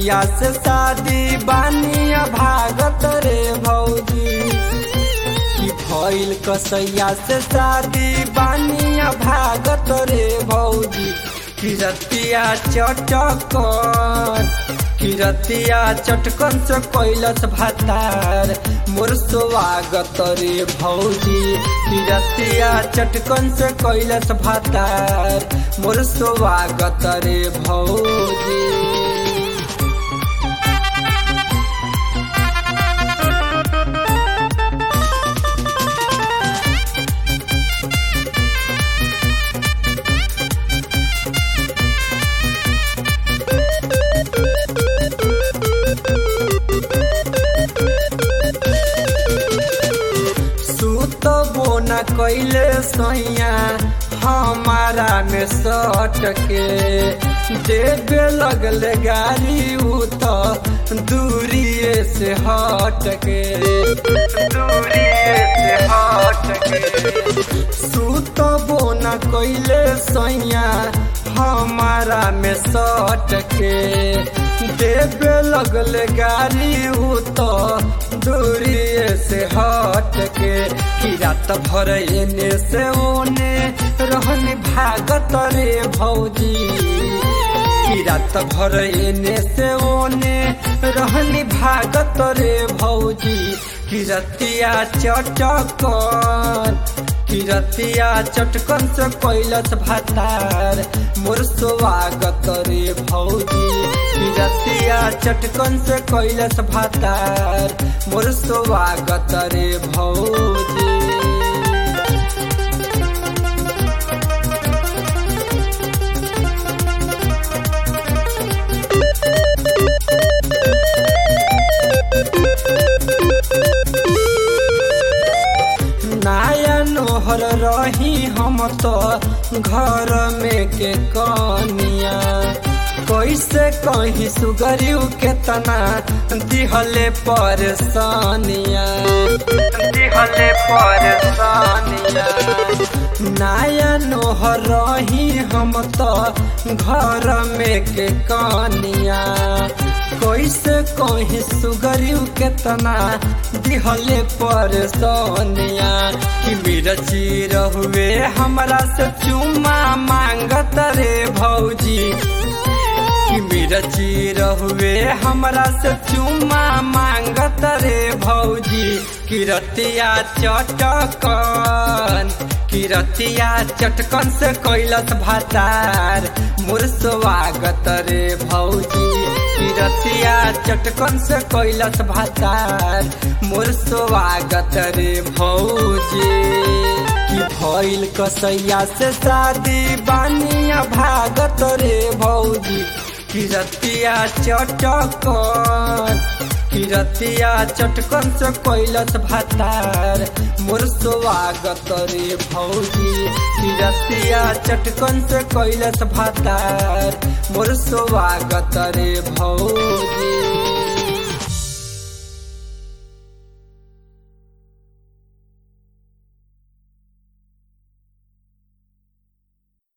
कसैया से शादी बानिया भागत रे भौजी कि भइल कसैया से शादी बानिया भागत रे भौजी किरतिया चटकन किरतिया चटकन से कैलस भातार मोर स्वागत रे भौजी किरतिया चटकन से कैलस भातार मोर स्वागत रे भौजी सुतबो न कैले सैया हमारा में सट के देवे लगले गाड़ी उ तो दूरिए से हट के दूरिए से हट के सुतबो न कैले सैया हमारा में सट के देवे लगले गाड़ी उ तो दूरिए से हट के कि रात भर एने से ओने रहन भागत रे भौजी कि रात भर एने से ओने रहन भागत रे भौजी कि रतिया चटकन किरतिया चटकन से कैलस भातार मोर स्वागत रे भौजी किरतिया चटकन से कैलस भातार मोर स्वागत रे भौजी नाया नोहर रही हम तो घर में के कनिया कैसे कहीं सुगरियू के तना दिहले परेशानिया दिहले परेशानिया नाया नोहर रही हम तो घर में के कनिया कैसे कहीं सुगरियू के तना दिहले परेशानिया कि मेरा चीर हुए हमरा से चुमा मांगत रे भौजी कि मेरा चीर हुए हमरा से चुमा मांगत रे भौजी किरतिया चटकन किरतिया चटकन से कैलस भातार मोर स्वागत रे भौजी किरतिया चटकन से कैलस भातार मोर स्वागत रे भौजी कि भइल कसैया से शादी बानिया भागत रे भौजी किरतिया चटकन किरतिया चटकन से कैलस भातार मोर स्वागत रे भौजी किरतिया चटकन से कैलस भातार मोर स्वागत रे भौजी